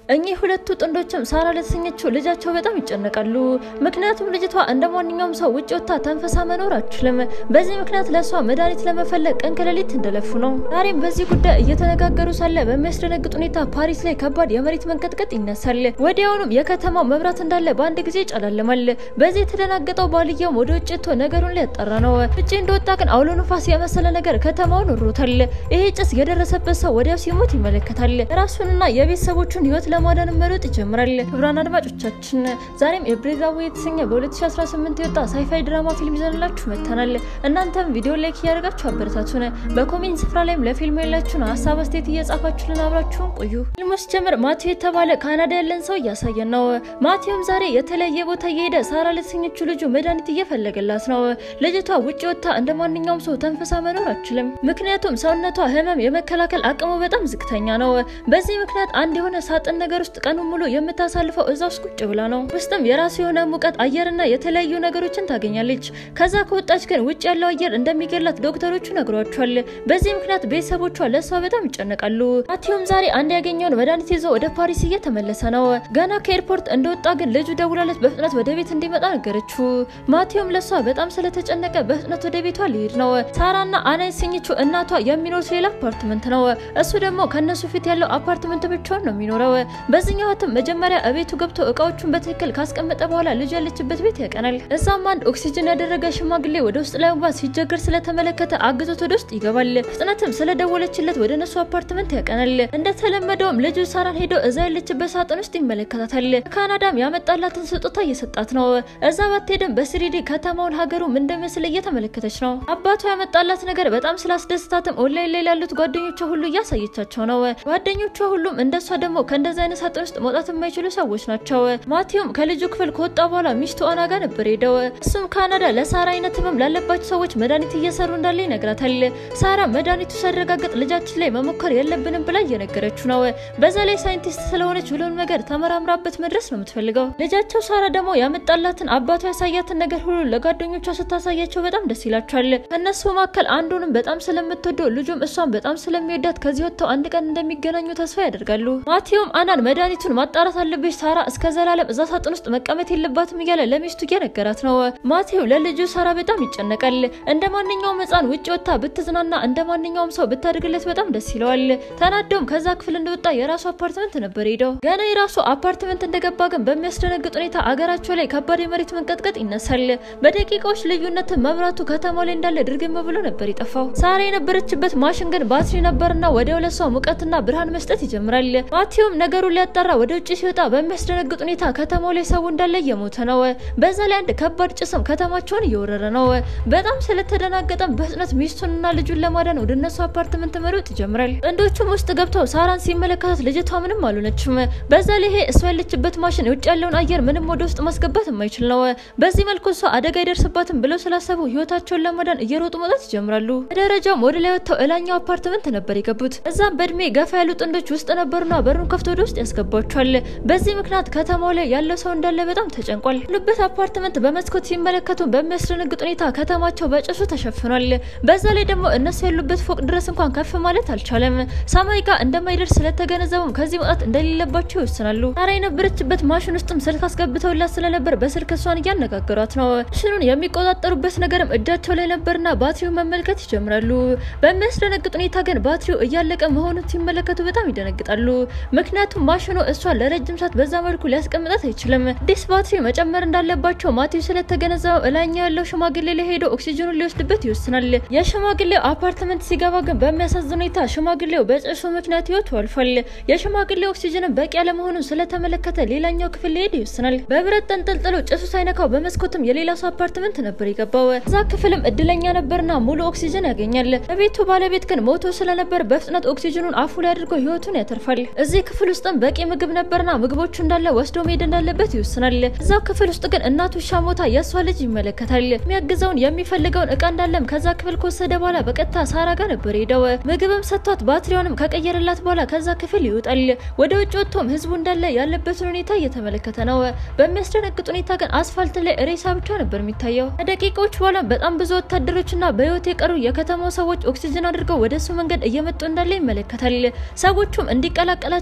እኚህ ሁለቱ ጥንዶችም ሳራ ለተሰኘችው ልጃቸው በጣም ይጨነቃሉ። ምክንያቱም ልጅቷ እንደ ማንኛውም ሰው ውጭ ወጥታ ተንፈሳ መኖር አትችልም። በዚህ ምክንያት ለእሷ መድኃኒት ለመፈለግ ቀን ከሌሊት እንደለፉ ነው። ዛሬም በዚህ ጉዳይ እየተነጋገሩ ሳለ በሚያስደነግጥ ሁኔታ ፓሪስ ላይ ከባድ የመሬት መንቀጥቀጥ ይነሳል። ወዲያውኑም የከተማው መብራት እንዳለ በአንድ ጊዜ ይጨላልማል። በዚህ የተደናገጠው ባልየውም ወደ ውጭ ወጥቶ ነገሩን ሊያጣራ ነው። ውጭ እንደወጣ ግን አውሎ ንፋስ የመሰለ ነገር ከተማውን ወሮታል። ይሄ ጭስ የደረሰበት ሰው ወዲያው ሲሞት ይመለከታል። ራሱንና የቤተሰቦቹን ህይወት ለማዳን መሮጥ ይጀምራል። ክቡራን አድማጮቻችን ዛሬም የብሬዛዌ የተሰኘ በ2018 የወጣ ሳይፋይ ድራማ ፊልም ይዘንላችሁ መጥተናል። እናንተም ቪዲዮ ላይክ እያደረጋችሁ አበረታቱን። በኮሜንት ስፍራ ላይም ለፊልሙ ያላችሁን ሀሳብ አስተያየት እየጻፋችሁልን አብራችሁን ቆዩ። ፊልሙ ሲጀምር ማቴው የተባለ ካናዳ ያለን ሰው እያሳየን ነው። ማቴውም ዛሬ የተለያየ ቦታ እየሄደ ሳራ ለተሰኘችው ልጁ መድኃኒት እየፈለገላት ነው። ልጅቷ ውጭ ወጥታ እንደ ማንኛውም ሰው ተንፈሳ መኖር አትችልም። ምክንያቱም ሰውነቷ ህመም የመከላከል አቅሙ በጣም ዝቅተኛ ነው። በዚህ ምክንያት አንድ የሆነ ሳጥን ነገር ውስጥ ቀኑን ሙሉ የምታሳልፈው እዛ ውስጥ ቁጭ ብላ ነው። ውስጥም የራሱ የሆነ ሙቀት አየርና የተለያዩ ነገሮችን ታገኛለች። ከዛ ከወጣች ግን ውጭ ያለው አየር እንደሚገላት ዶክተሮቹ ነግሯቸዋል። በዚህ ምክንያት ቤተሰቦቿ ለእሷ በጣም ይጨነቃሉ። ማቴውም ዛሬ አንድ ያገኘውን መድኃኒት ይዞ ወደ ፓሪስ እየተመለሰ ነው። ገና ከኤርፖርት እንደወጣ ግን ልጁ ደውላለት በፍጥነት ወደ ቤት እንዲመጣ ነገረችው። ማቴውም ለእሷ በጣም ስለተጨነቀ በፍጥነት ወደ ቤቷ ሊሄድ ነው። ሳራና አና የሰኘችው እናቷ የሚኖሩት ሌላ አፓርትመንት ነው። እሱ ደግሞ ከነሱ ፊት ያለው አፓርትመንት ብቻውን ነው የሚኖረው። በዚህኛው ህትም መጀመሪያ እቤቱ ገብቶ እቃዎቹን በትክክል ካስቀመጠ በኋላ ልጅ ያለችበት ቤት ያቀናል። እዛም አንድ ኦክሲጅን ያደረገ ሽማግሌ ወደ ውስጥ ለመግባት ሲቸገር ስለተመለከተ አግዞት ወደ ውስጥ ይገባል። ፍጥነትም ስለደወለችለት ወደ እነሱ አፓርትመንት ያቀናል። እንደተለመደውም ልጁ ሳራን ሄዶ እዛ ያለችበት ሳጥን ውስጥ ይመለከታታል። ካናዳም ያመጣላትን ስጦታ እየሰጣት ነው። እዛ ባትሄድም በስሪዲ ከተማውን ሀገሩ ምን እንደሚመስል እየተመለከተች ነው። አባቷ ያመጣላት ነገር በጣም ስላስደስታትም ኦንላይን ላይ ላሉት ጓደኞቿ ሁሉ እያሳየቻቸው ነው። ጓደኞቿ ሁሉም እንደሷ ደግሞ ከእንደዚህ አይነት ሳጥን ውስጥ መውጣት የማይችሉ ሰዎች ናቸው። ማቴውም ከልጁ ክፍል ከወጣ በኋላ ሚስቱ አና ጋር ነበር ሄደው። እሱም ካናዳ ለሳራ አይነት ህመም ላለባቸው ሰዎች መድኃኒት እየሰሩ እንዳለ ይነግራታል። ሳራ መድኃኒቱ ሳረጋግጥ ልጃችን ላይ መሞከር የለብንም ብላ እየነገረችው ነው። በዛ ላይ ሳይንቲስት ስለሆነች ሁሉም ነገር ተመራምራበት መድረስ ነው የምትፈልገው። ልጃቸው ሳራ ደግሞ ያመጣላትን አባቷ ያሳያትን ነገር ሁሉ ለጓደኞቿ ስታሳያቸው በጣም ደስ ይላቸዋል። ከእነሱ መካከል አንዱንም በጣም ስለምትወደው ልጁም እሷን በጣም ስለሚወዳት ከዚህ ወጥተው አንድ ቀን እንደሚገናኙ ተስፋ ያደርጋሉ። ማቴውም አናን መድኃኒቱን ማጣራት አለብሽ፣ ሳራ እስከ ዘላለም እዛ ሳጥን ውስጥ መቀመጥ የለባትም እያለ ለሚስቱ እየነገራት ነው። ማቴው ለልጁ ሳራ በጣም ይጨነቃል። እንደ ማንኛውም ሕፃን ውጭ ወጥታ ብትዝናና እንደ ማንኛውም ሰው ብታደርግለት በጣም ደስ ይለዋል። ተናደውም ከዛ ክፍል እንደወጣ የራሱ አፓርትመንት ነበር ሄደው። ገና የራሱ አፓርትመንት እንደገባ ግን በሚያስደነግጥ ሁኔታ አገራቸው ላይ ከባድ የመሬት መንቀጥቀጥ ይነሳል። በደቂቃዎች ልዩነት መብራቱ ከተማው ላይ እንዳለ ድርግም ብሎ ነበር የጠፋው። ሳራ የነበረችበት ማሽን ግን ባትሪ ነበርና ወዲያው ለሷ ሙቀትና ብርሃን መስጠት ይጀምራል። ማቴውም ነገሩን ሊያጣራ ወደ ውጭ ሲወጣ በሚያስደነግጥ ሁኔታ ከተማው ላይ ሰው እንዳለ እየሞተ ነው። በዛ ላይ አንድ ከባድ ጭስም ከተማቸውን እየወረረ ነው። በጣም ስለተደናገጠም በፍጥነት ሚስቱንና ልጁን ለማዳን ወደ እነሱ አፓርትመንት መሮጥ ይጀምራል። ጥንዶቹም ውስጥ ገብተው ሳራን ሲመለከታት ልጅቷ ምንም አልሆነችም። በዛ ላይ ይሄ እሷ ያለችበት ማሽን ውጭ ያለውን አየር ምንም ወደ ውስጥ ማስገባት የማይችል ነው። በዚህ መልኩ እሷ አደጋ አይደርስባትም ብለው ስላሰቡ ህይወታቸውን ለማዳን እየሮጡ መውጣት ይጀምራሉ። በደረጃውም ወደ ላይ ወጥተው እላኛው አፓርትመንት ነበር የገቡት። እዛም በእድሜ ገፋ ያሉ ጥንዶች ውስጥ ነበሩና በሩን ከፍቶ ወደ ውስጥ ያስገባቸዋል። በዚህ ምክንያት ከተማው ላይ ያለው ሰው እንዳለ በጣም ተጨንቋል። ያሉበት አፓርትመንት በመስኮት ሲመለከቱ በሚያስደነግጥ ሁኔታ ከተማቸው በጭሱ ተሸፍኗል። በዛ ላይ ደግሞ እነሱ ያሉበት ፎቅ ድረስ እንኳን ከፍ ማለት አልቻለም። ሰማይ ጋር እንደማይደርስ ስለተገነዘቡም ከዚህ መውጣት እንደሌለባቸው ይወስናሉ። ሳራ የነበረችበት ማሽን ውስጥም ስልክ አስገብተውላት ስለነበር በስልክ እሷን እያነጋገሯት ነው። ማሽኑን የሚቆጣጠሩበት ነገርም እጃቸው ላይ ነበርና ባትሪውን መመልከት ይጀምራሉ። በሚያስደነግጥ ሁኔታ ግን ባትሪው እያለቀ መሆኑን ሲመለከቱ በጣም ይደነግጣሉ። ምክንያቱም ማሽኑ እሷን ለረጅም ሰዓት በዛ መልኩ ሊያስቀምጣት አይችልም። አዲስ ባትሪ መጨመር እንዳለባቸው ማቴው ስለተገነዘበው እላኛው ያለው ሽማግሌ ላይ ሄዶ ኦክሲጅኑን ሊወስድበት ይወስናል። የሽማግሌው አፓርትመንት ሲገባ ግን በሚያሳዝን ሁኔታ ሽማግሌው በጭሱ ምክንያት ህይወቱ አልፏል። የሽማግሌው ኦክሲጅንን በቂ ያለመሆኑን ስለተመለከተ ሌላኛው ክፍል ሊሄድ ይወስናል። በብረት ተንጠልጥሎ ጭሱ ሳይነካው በመስኮትም የሌላ ሰው አፓርትመንት ነበር የገባው። እዛ ክፍልም እድለኛ ነበርና ሙሉ ኦክሲጅን ያገኛል። በቤቱ ባለቤት ግን ሞቶ ስለነበር በፍጥነት ኦክሲጅኑን አፉ ላይ አድርጎ ህይወቱን ያተርፋል። እዚህ ክፍል ውስጥም በቂ ምግብ ነበርና ምግቦቹ እንዳለ ወስዶ መሄድ እንዳለበት ይወስናል። እዛው ክፍል ውስጥ ግን እናቱ ሻሞታ የእሷ ልጅ ይመለከታል። የሚያግዘውን የሚፈልገውን እቃ እንዳለም ከዛ ክፍል ከወሰደ በኋላ በቀጥታ ሳራ ጋር ነበር ሄደው ምግብም ሰጥቷት ባትሪውንም ከቀየረላት በኋላ ከዛ ክፍል ይወጣል። ወደ ውጭ ወጥቶም ህዝቡ እንዳለ ያለበትን ሁኔታ እየተመለከተ ነው። በሚያስደነግጥ ሁኔታ ግን አስፋልት ላይ ሬሳ ብቻ ነበር የሚታየው። ከደቂቃዎች በኋላ በጣም ብዙ ወታደሮችና በህይወት የቀሩ የከተማው ሰዎች ኦክሲጅን አድርገው ወደ እሱ መንገድ እየመጡ እንዳለ ይመለከታል። ሰዎቹም እንዲቀላቀላቸውና ጭስ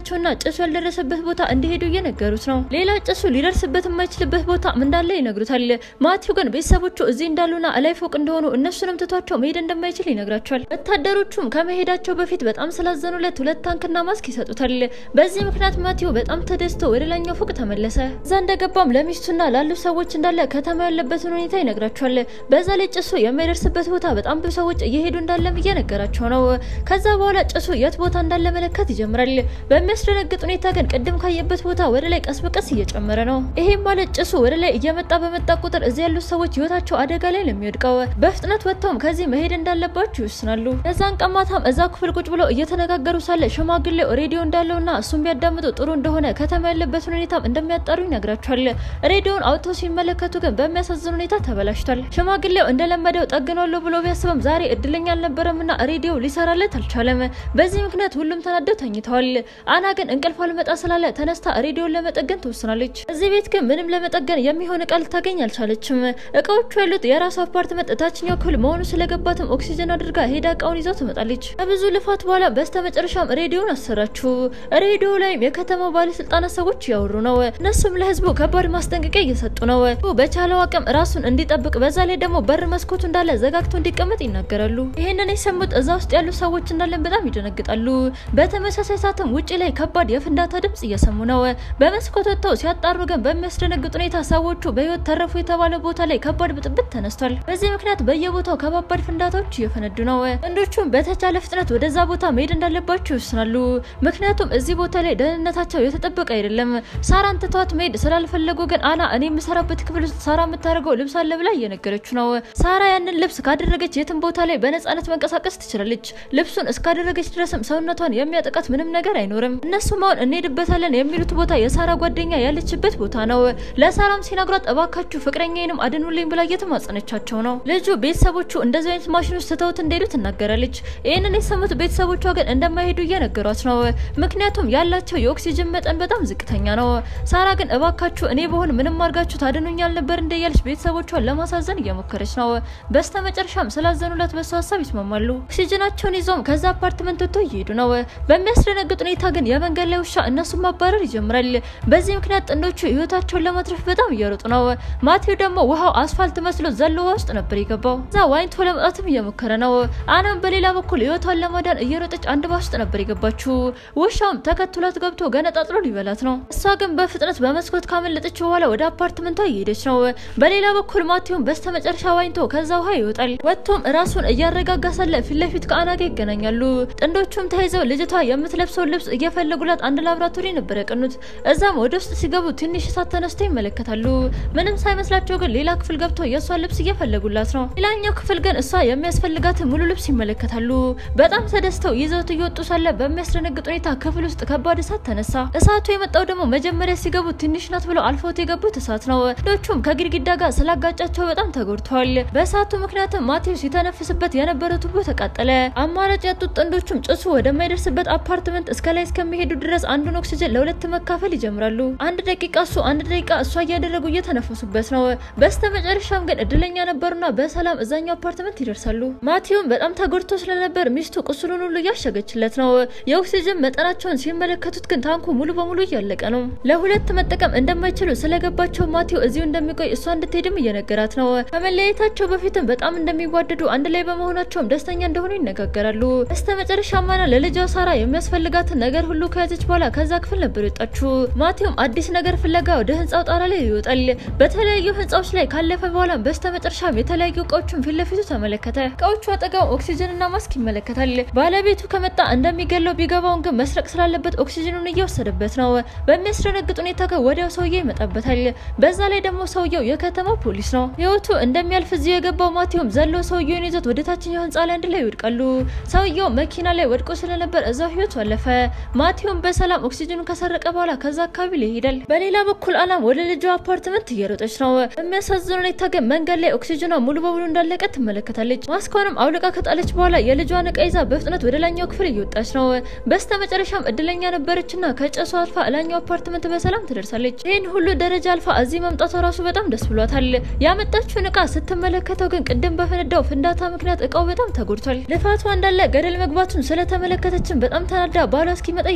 ጭሱ ያልደረሰበት ቦታ እንዲሄዱ እየነገሩት ነው። ሌላ ጭሱ ሊደርስበት የማይችልበት ቦታ እንዳለ ይነግሩታል። ማቲው ግን ቤተሰቦቹ እዚህ እንዳሉና እላይ ፎቅ እንደሆኑ እነሱንም ትቷቸው መሄድ እንደማይችል ይነግራቸዋል። ወታደሮቹም ከመሄዳቸው በፊት በጣም ስላዘኑለት ሁለት ታንክና ማስክ ይሰጡታል። በዚህ ምክንያት ማቲው በጣም ተደስቶ ወደ ላኛው ፎቅ ተመለሰ። እዛ እንደገባም ለሚስቱና ላሉ ሰዎች እንዳለ ከተማ ያለበትን ሁኔታ ይነግራቸዋል። በዛ ላይ ጭሱ የማይደርስበት ቦታ በጣም ብዙ ሰዎች እየሄዱ እንዳለም እየነገራቸው ነው። ከዛ በኋላ ጭሱ የት ቦታ እንዳለ መለከት ይጀምራል። በሚያስደነግጥ ሁኔታ ግን ቅድም ካየበት ቦታ ወደ ላይ ቀስ በቀስ እየጨመረ ነው። ይሄም ማለት ጭሱ ወደ ላይ እየመጣ በመጣ ቁጥር እዚህ ያሉት ሰዎች ህይወታቸው አደጋ ላይ ለሚወድቀው በፍጥነት ወጥተውም ከዚህ መሄድ እንዳለባቸው ይወስናሉ። የዛን ቀን ማታም እዛ ክፍል ቁጭ ብለው እየተነጋገሩ ሳለ ሽማግሌው ሬዲዮ እንዳለውና እሱም ቢያዳምጡ ጥሩ እንደሆነ ከተማ ያለበትን ሁኔታም እንደሚያጣሩ ይነግራቸዋል። ሬዲዮን አውጥተው ሲመለከቱ ግን በሚያሳዝን ሁኔታ ተበላሽቷል። ሽማግሌው እንደለመደው ጠግኗለሁ ብሎ ቢያስብም ዛሬ እድለኛ አልነበረምና ሬዲዮ ሊሰራለት አልቻለም። በዚህ ምክንያት ሁሉም ተናደው ተኝተዋል። አና ግን እንቅልፍ አልመጣ ስላለ ተነስታ ሬዲዮን ለመጠገን ትወስናለች። እዚህ ቤት ግን ምንም ለመጠገን የሚሆን እቃ ልታገኝ አልቻለችም። እቃዎቹ ያሉት የራሱ አፓርትመንት እታችኛው ክፍል መሆኑ ስለገባትም ኦክሲጅን አድርጋ ሄዳ እቃውን ይዘው ትመጣለች። ከብዙ ልፋት በኋላ በስተመጨረሻም ሬዲዮን አሰራችው። ሬዲዮ ላይም የከተማው ባለስልጣናት ሰዎች እያወሩ ነው። እነሱም ለህዝቡ ከባድ ማስጠንቀቂያ እየሰጡ ነው። በቻለው አቅም ራሱን እንዲጠብቅ፣ በዛ ላይ ደግሞ በር መስኮቱ እንዳለ ዘጋግቶ እንዲቀመጥ ይናገራሉ። ይህንን የሰሙት እዛ ውስጥ ያሉ ሰዎች እንዳለን በጣም ይደነግጣሉ። በተመሳሳይ ሰዓትም ውጭ ላይ ከባድ የፍንዳታ ድምጽ እየሰሙ ነው። በመስኮት ወጥተው ሲያጣሩ ግን በሚያስደነግጥ ሁኔታ ሰዎቹ በህይወት ተረፉ የተባለ ቦታ ላይ ከባድ ብጥብጥ ተነስቷል። በዚህ ምክንያት በየቦታው ከባባድ ፍንዳታዎች እየፈነዱ ነው። ወንዶቹም በተቻለ ፍጥነት ወደዛ ቦታ መሄድ እንዳለባቸው ይወስናሉ። ምክንያቱም እዚህ ቦታ ላይ ደህንነታቸው የተጠበቀ አይደለም። ሳራን ትተዋት መሄድ ስላልፈለጉ ግን አና እኔ የምሰራበት ክፍል ውስጥ ሳራ የምታደርገው ልብስ አለ ብላ እየነገረችው ነው። ሳራ ያንን ልብስ ካደረገች የትም ቦታ ላይ በነጻነት መንቀሳቀስ ትችላለች። ልብሱን እስካደረገች ድረስም ሰውነቷን የሚያጠቃት ምንም ነገር አይኖርም። እነሱም አሁን እንሄድበታለን የሚሉት ቦታ የሳራ ጓደኛ ያለችበት ቦታ ነው። ለሳራም ሲነግሯት እባካችሁ ፍቅረኛዬንም አድኑልኝ ብላ እየተማጸነቻቸው ነው። ልጁ ቤተሰቦቹ እንደዚህ አይነት ማሽን ውስጥ ትተውት እንደሄዱ ትናገራለች። ይህንን የሰሙት ቤተሰቦቿ ግን እንደማይሄዱ እየነገሯት ነው። ምክንያቱም ያላቸው የኦክሲጅን መጠን በጣም ዝቅተኛ ነው። ሳራ ግን እባካችሁ እኔ በሆን ምንም አድርጋችሁ ታድኑኛል ነበር እንደያለች ቤተሰቦቿን ለማሳዘን እየሞከረች ነው። በስተመጨረሻም ስላዘኑላት በሱ ሀሳብ ይስማማሉ። ኦክሲጅናቸውን ይዘውም ከዛ አፓርትመንት ወጥተው እየሄዱ ነው። በሚያስደነግጥ ሁኔታ ግን የመንገድ ላይ ውሻ እነሱን ማባረር ይጀምራል። በዚህ ምክንያት ጥንዶቹ ህይወታቸውን ለማትረፍ በጣም እየሮጡ ነው። ማቴው ደግሞ ውሃው አስፋልት መስሎ ዘሎ ውሃ ውስጥ ነበር የገባው። እዛ ዋኝቶ ለመውጣትም እየሞከረ ነው። አናም በሌላ በኩል ህይወቷን ለማዳን እየሮጠች አንድ ባስ ውስጥ ነበር የገባችው። ውሻውም ተከትሏት ገብቶ ገነጣጥሎ ሊበላት ነው። እሷ ግን በፍጥነት በመስኮት ካመለጠች በኋላ ወደ አፓርትመንቷ እየሄደች ነው። በሌላ በኩል ማቴውን በስተመጨረሻ ዋኝቶ ከዛ ውሃ ይወጣል። ወጥቶም ራሱን እያረጋጋ ሳለ ፊት ለፊት ከአና ጋር ይገናኛሉ። ጥንዶቹም ተይዘው ልጅቷ የምትለብሰውን ልብስ እየፈለጉላት አንድ ላብራቶሪ ነበር ያቀኑት። እዛም ወደ ውስጥ ሲገቡ ትንሽ እሳት ተነስቶ ይመለከታሉ። ምንም ሳይመስላቸው ግን ሌላ ክፍል ገብተው የእሷን ልብስ እየፈለጉላት ነው። ሌላኛው ክፍል ግን እሷ የሚያስፈልጋትን ሙሉ ልብስ ይመለከታሉ። በጣም ተደስተው ይዘውት እየወጡ ሳለ በሚያስደነግጥ ሁኔታ ክፍል ውስጥ ከባድ እሳት ተነሳ። እሳቱ የመጣው ደግሞ መጀመሪያ ሲገቡ ትንሽ ናት ብለው አልፎት የገቡት እሳት ነው። ዶቹም ከግድግዳ ጋር ስላጋጫቸው በጣም ተጎድተዋል። በእሳቱ ምክንያትም ማቴው ሲተነፍስበት የነበረ ቱቦ ተቃጠለ። አማራጭ ያጡት ጥንዶቹም ጭሱ ወደማይደርስበት አፓርትመንት እስከ ላይ እስከሚሄዱ ድረስ አንዱን ኦክሲጅን ለሁለት መካፈል ይጀምራሉ። አንድ ደቂቃ እሱ አንድ ደቂቃ እሷ እያደረጉ እየተነፈሱበት ነው። በስተ መጨረሻም ግን እድለኛ ነበሩና በሰላም እዛኛው አፓርትመንት ይደርሳሉ። ማቴውም በጣም ተጎድቶ ስለነበር ሚስቱ ቁስሉን ሁሉ እያሸገችለት ነው። የኦክሲጅን መጠናቸውን ሲመለከቱት ግን ታንኩ ሙሉ በሙሉ እያለቀ ነው። ለሁለት መጠቀም እንደማይችሉ ስለገባቸው ማቴው እዚሁ እንደሚቆይ እሷ እንድትሄድም እየነገራት ነው። ከመለያየታቸው በፊትም በጣም እንደሚዋደዱ አንድ ላይ በመሆናቸውም ደስተኛ እንደሆኑ ይነጋገራሉ። በስተ መጨረሻ ማና ለልጇ ሳራ የሚያስፈልጋትን ነገር ሁሉ ከያዘች በኋላ ከዛ ክፍል ነበር የወጣችው። ማቴውም አዲስ ነገር ፍለጋ ወደ ህንፃው ጣራ ላይ ይወጣል። በተለያዩ ህንፃዎች ላይ ካለፈ በኋላ በስተ መጨረሻም የተለያዩ እቃዎችን ፊት ለፊቱ ተመለከተ። እቃዎቹ አጠገብ ኦክሲጅን እና ማስክ ይመለከታል። ባለቤቱ ከመጣ እንደሚገለው ቢገባውን ግን መስረቅ ስላለበት ኦክሲጅኑን እየወሰደበት ነው። በሚያስደነግጥ ሁኔታ ግን ወዲያው ሰውየው ይመጣበታል። በዛ ላይ ደግሞ ሰውየው የከተማው ፖሊስ ነው። ህይወቱ እንደሚያልፍ እዚህ የገባው ማቴውም ዘሎ ሰውየውን ይዞት ወደ ታችኛው ህንፃ ላይ አንድ ላይ ይወድቃሉ። ሰውየው መኪና ላይ ወድቆ ስለነበር እዛው ህይወቱ አለፈ። ማቴውም በሰላም ኦክሲጅኑን ከሰረቀ በኋላ ከዛ አካባቢ ላይ ይሄዳል። በሌላ በኩል አላም ወደ ልጇ አፓርትመንት እየሮጠች ነው። በሚያሳዝን ሁኔታ ግን መንገድ ላይ ኦክሲጅኗ ሙሉ በሙሉ እንዳለቀ ትመለከታለች። ማስኳንም አውልቃ ከጣለች በኋላ የልጇን እቃ ይዛ በፍጥነት ወደ ላኛው ክፍል እየወጣች ነው። በስተ መጨረሻም እድለኛ ነበረችና ከጨሱ አልፋ ላኛው አፓርትመንት በሰላም ትደርሳለች። ይህን ሁሉ ደረጃ አልፋ እዚህ መምጣቷ ራሱ በጣም ደስ ብሏታል። ያመጣችውን እቃ ስትመለከተው ግን ቅድም በፈነዳው ፍንዳታ ምክንያት እቃው በጣም ተጎድቷል። ልፋቷ እንዳለ ገደል መግባቱን ስለተመለከተችን በጣም ተናዳ ባሏ እስኪመጣ እየጠበቀች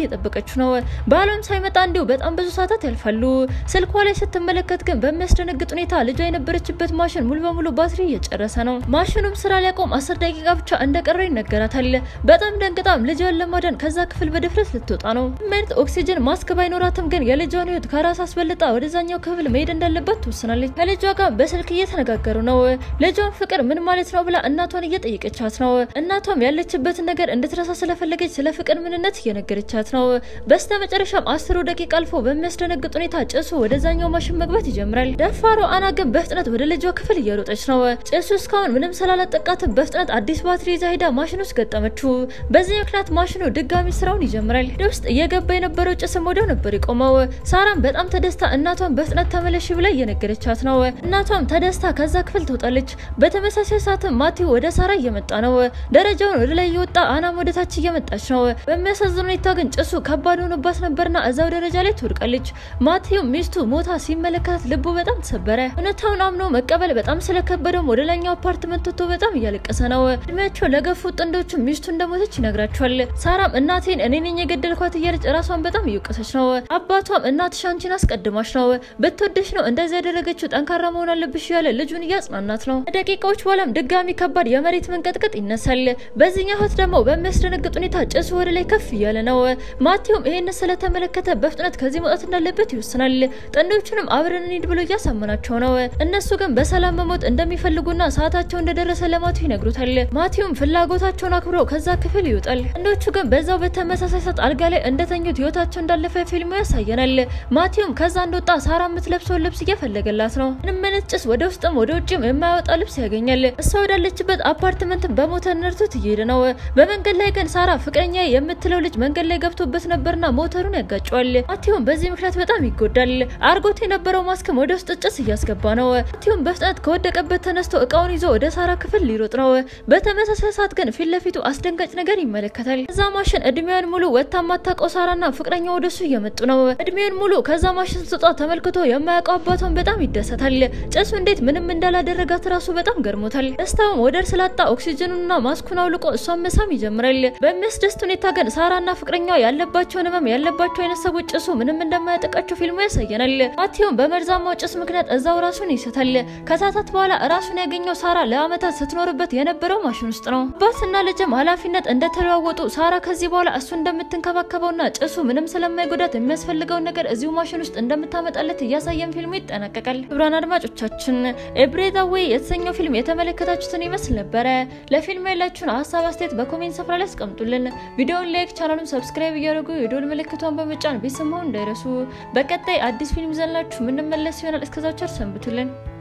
እየጠበቀችው ነው። ባሏም ሳይመጣ እንዲሁ በጣም ብዙ ሰዓታት ያልፋሉ። ስልኳ ላይ ስትመለከት ግን በሚያስደነግጥ ሁኔታ ልጇ የነበረችበት ማሽን ሙሉ በሙሉ ባትሪ እየጨረሰ ነው። ማሽኑም ስራ ሊያቆም አስር ደቂቃ ብቻ እንደቀረ ይነገራታል። በጣም ደንግጣም ልጇን ለማዳን ከዛ ክፍል በድፍረት ልትወጣ ነው። ምርጥ ኦክሲጅን ማስክ ባይኖራትም ግን የልጇን ህይወት ከራስ አስበልጣ ወደዛኛው ክፍል መሄድ እንዳለባት ትወስናለች። ከልጇ ጋር በስልክ እየተነጋገሩ ነው። ልጇን ፍቅር ምን ማለት ነው ብላ እናቷን እየጠየቀቻት ነው። እናቷም ያለችበትን ነገር እንድትረሳ ስለፈለገች ስለ ፍቅር ምንነት እየነገረቻት ነው። በስተ መጨረሻም አስሩ ደቂቃ አልፎ በሚያስደነግጥ ሁኔታ ጭሱ ወደዛኛው ማሽን መግባት ይጀምራል። ደፋሯ አና ግን በፍጥነት ወደ ልጇ ክፍል እየሮጠች ነው። ጭሱ እስካሁን ምንም ስላላጠቃትም በፍጥነት አዲስ ባትሪ ይዛ ሄዳ ማሽን ውስጥ ገጠመችው። በዚህ ምክንያት ማሽኑ ድጋሚ ስራውን ይጀምራል። ወደ ውስጥ እየገባ የነበረው ጭስም ወዲያው ነበር የቆመው። ሳራም በጣም ተደስታ እናቷን በፍጥነት ተመለሽ ብላ እየነገረቻት ነው። እናቷም ተደስታ ከዛ ክፍል ትወጣለች። በተመሳሳይ ሰዓትም ማቴው ወደ ሳራ እየመጣ ነው። ደረጃውን ወደ ላይ እየወጣ አናም ወደ ታች እየመጣች ነው። በሚያሳዝን ሁኔታ ግን ጭሱ ከባድ ሆኖባት ነበርና እዛው ደረጃ ላይ ትወድቃለች። ማቴው ሚስቱ ሞታ ሲመለከታት ልቡ በጣም ተሰበረ። እውነታውን አምኖ መቀበል በጣም ስለከበደውም ወደ ላይኛው አፓርትመንት ወጥቶ በጣም እያለቀሰ ነው። እድሜያቸው ለገፉ ጥንዶቹ ሚስቱ እንደሞተች ይነግራቸዋል። ሳራም እናቴን እኔ ነኝ የገደልኳት እያለች ራሷን በጣም እየወቀሰች ነው። አባቷም እናትሽ አንቺን አስቀድማሽ ነው ብትወደሽ ነው እንደዚህ ያደረገችው ጠንካራ መሆን አለብሽ እያለ ልጁን እያጽናናት ነው። ደቂቃዎች በኋላም ድጋሚ ከባድ የመሬት መንቀጥቀጥ ይነሳል። በዚህኛው ህት ደግሞ በሚያስደነግጥ ሁኔታ ጭሱ ወደ ላይ ከፍ እያለ ነው። ማቴውም ይሄን ስለተመለከተ በፍጥነት ከዚህ መውጣት እንዳለበት ይወስናል። ጥንዶቹንም አብረን እንሂድ ብሎ እያሳመናቸው ነው። እነሱ ግን በሰላም መሞት እንደሚፈልጉና ሰዓታቸው እንደደረሰ ለማቴው ይነግሩታል። ማቴውም ፍላጎታቸውን አክብሮ ከዛ ክፍል ይወጣል። ጥንዶቹ ግን በዛው በተመሳሳይ ሰዓት አልጋ ላይ እንደተኙት ህይወታቸው እንዳለፈ ፊልሙ ያሳየናል። ማቴውም ከዛ እንደወጣ ሳራ የምትለብሰውን ልብስ እየፈለገላት ነው። ምንም አይነት ጭስ ወደ ውስጥም ወደ ውጭም የማያወጣ ልብስ ያገኛል። እሷ ወዳለችበት አፓርትመንት በሞተር ነርቶት እየሄደ ነው። በመንገድ ላይ ግን ሳራ ፍቅረኛ የምትለው ልጅ መንገድ ላይ ገብቶበት ነበርና ሞተሩን ያጋጨዋል። ማቴውም በዚህ ምክንያት በጣም ይጎዳል። አርጎት የነበረው ማስክም ወደ ውስጥ ጭስ እያስገባ ነው። ማቴውም በፍጥነት ከወደቀበት ተነስቶ እቃውን ይዞ ወደ ሳራ ክፍል ሊሮጥ ነው። በተመሳሳይ ሰዓት ግን ፊት ለፊቱ አስደንጋጭ ነገር ይመለከታል። ከዛ ማሽን እድሜዋን ሙሉ ወታ ማታውቀው ሳራና ፍቅረኛ ወደሱ እየመጡ ነው። እድሜውን ሙሉ ከዛ ማሽን ስትወጣ ተመልክቶ የማያውቀው አባቷን በጣም ይደሰታል። ጭሱ እንዴት ምንም እንዳላደረጋት ራሱ በጣም ገርሞታል። ደስታውም ወደር ስላጣ ኦክሲጅኑና ማስኩን አውልቆ እሷን መሳም ይጀምራል። በሚያስደስት ሁኔታ ግን ሳራና ፍቅረኛዋ ያለባቸውን ህመም ያለባቸው አይነት ሰዎች ጭሱ ምንም እንደማያጠቃቸው ፊልሙ ያሳየናል። ማቴውም በመርዛማው ጭስ ምክንያት እዛው ራሱን ይስታል። ከሰዓታት በኋላ ራሱን ያገኘው ሳራ ለአመታት ስትኖርበት የነበረው ማሽን ውስጥ ነው። አባትና ልጅም ኃላፊነት እንደተለዋወጡ ሳራ ከዚህ በኋላ እሱ እንደምትንከባከበውና ጭሱ ምንም ስለማይጎዳት የሚያስፈልገውን ነገር እዚሁ ማሽን ውስጥ እንደምታመጣለት እያሳየን ፊልሙ ይጠናቀቃል። ክቡራን አድማጮቻችን ኤብሬዛዌይ የተሰኘው ፊልም የተመለከታችሁትን ይመስል ነበረ። ለፊልሙ ያላችሁን ሀሳብ አስተያየት በኮሜንት ስፍራ ላይ አስቀምጡልን። ቪዲዮውን ላይክ፣ ቻናሉን ሰብስክራይብ እያደረጉ የዶል ምልክቷን በመጫን ቤተሰብ መሆን እንዳይረሱ። በቀጣይ አዲስ ፊልም ይዘንላችሁ የምንመለስ ይሆናል። እስከዛው ቸር ሰንብቱልን።